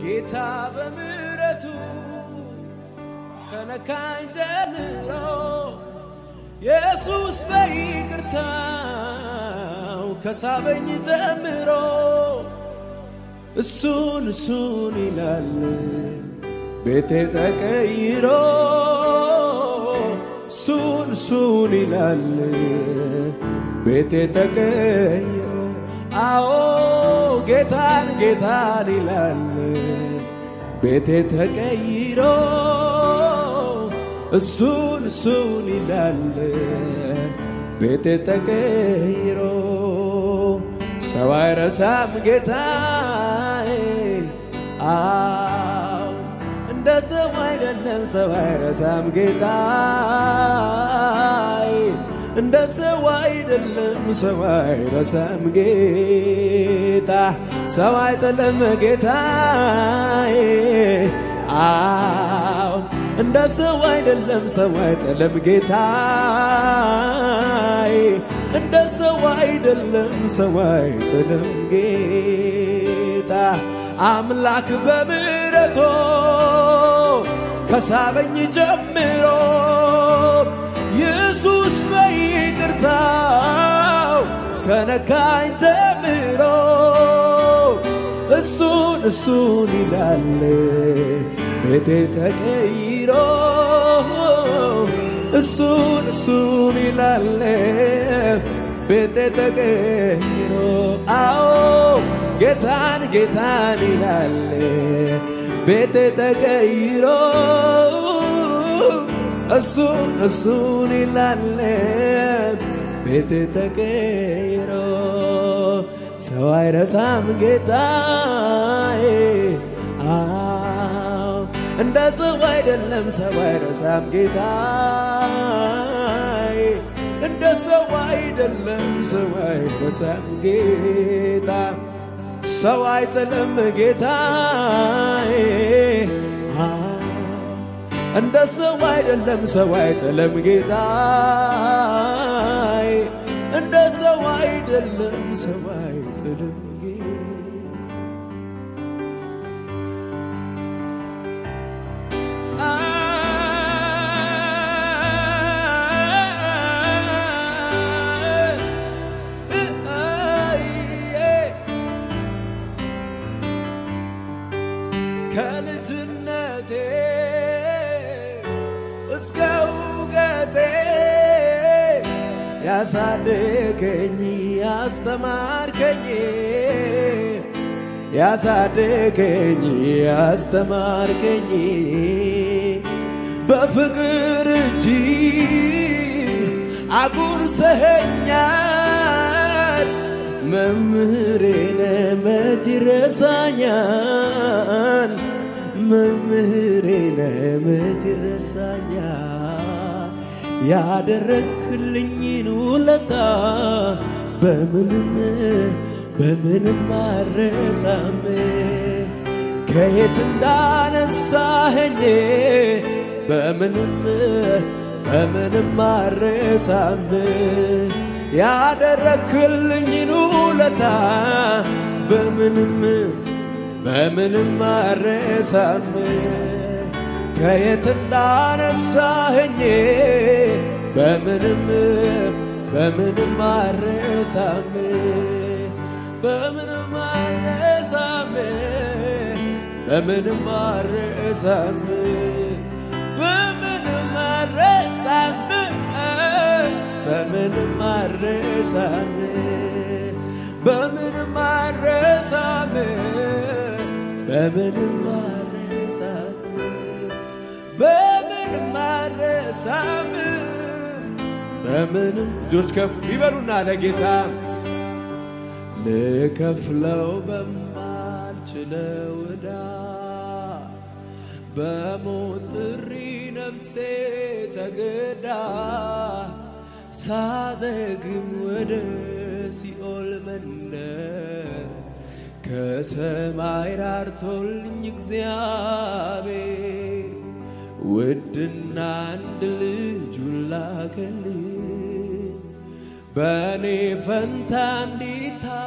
ጌታ በምሕረቱ ከነካኝ ጀምሮ ኢየሱስ በይቅርታው ከሳበኝ ጀምሮ እሱን እሱን ይላል ቤቴ ተቀይሮ እሱን እሱን ይላል ቤቴ ተቀይሮ አዎ ጌታን ጌታን ይላል ቤቴ ተቀይሮ እሱን እሱን ይላል ቤቴ ተቀይሮ ሰው አይረሳም ጌታዬ አዎ እንደ ሰው አይደለም ሰው አይረሳም ጌታዬ እንደ ሰው አይደለም ሰው አይረሳም ጌታ ሰው አይጥልም ጌታዬ አዎ እንደ ሰው አይደለም ሰው አይጥልም ጌታዬ እንደ ሰው አይደለም ሰው አይጥልም ጌታ አምላክ በምሕረቱ ከሳበኝ ጀምሮ ኢየሱስ በይቅርታው ከነካኝ ጀምሮ እሱን እሱን ይላል ቤቴ ተቀይሮ እሱን እሱን ይላል ቤቴ ተቀይሮ አዎ ጌታን ጌታን ይላል ቤቴ ተቀይሮ እሱን እሱን ይላል ቤቴ ተቀይሮ ሰው አይረሳም ጌታዬ አዎ እንደ ሰው አይደለም ሰው አይረሳም ጌታዬ እንደ ሰው አይደለም ሰው አይረሳም ጌታ ሰው አይጥልም ጌታዬ እንደ ሰው አይደለም ሰው አይጥልም ጌታዬ እንደ ሰው አይደለም ሰው አይጥልም ከልጅነቴ እስከ እውቀቴ ያሳደገኝ ያስተማርከኝ ያሳደገኝ ያስተማርከኝ በፍቅር እጅ አጉርሰኸኛል መምህሬነ መች ረሳኛል መምህሬነ መች ረሳኛል ያደረግክልኝን ውለታ በምንም በምንም አረሳም ከየት እንዳነሳኸኝ በምንም በምንም አረሳም ያደረግክልኝን ውለታ በምንም በምንም አረሳም ከየት እንዳነሳኸኝ በምንም በምንም አረሳም በምንም አረሳም በምንም አረሳም በምንም አረሳም በምንም አረሳም በምንም አረሳም በምንም አረሳም በምንም አረሳም በምንም እጆች ከፍ ይበሉና ለጌታ ልከፍለው በማልችለው ዕዳ በሞት ጥሪ ነፍሴ ተገዳ ሳዘግም ወደ ሲኦል መንደር ከሰማይ ራርቶልኝ እግዚአብሔር ውድና አንድ ልጁን ላከልኝ በእኔ ፈንታ እንዲታ